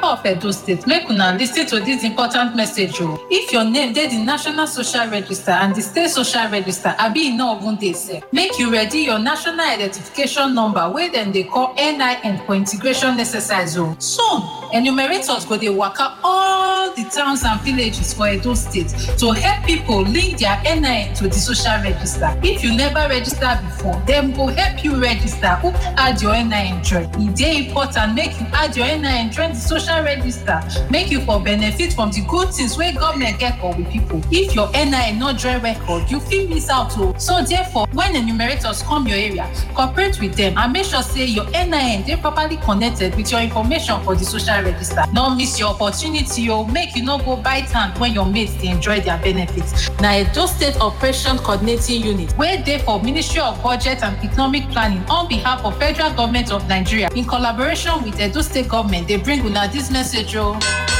of edo state make una lis ten to dis important message o if your name dey di national social register and di state social register abi e no even dey sef make you ready your national identification number wey dem dey call nin for integration exercise o soon enumerators go dey waka all di towns and villages for edo state to help pipo link dia nin to di social register if you never register before dem go help you register who add your nin join e dey important make you add your nin join di social register make you for benefit from di good things wey government get for we pipo if your nin no join record you fit miss out o so therefore when enumerators come your area cooperate with dem and make sure say your nin dey properly connected with your information for di social register no miss your opportunity o make you no go bite hand when your mates dey enjoy their benefits na edo state operation coordinating unit wey dey for ministry of budget and economic planning on behalf of federal government of nigeria in collaboration with edo state government dey bring una dis message o.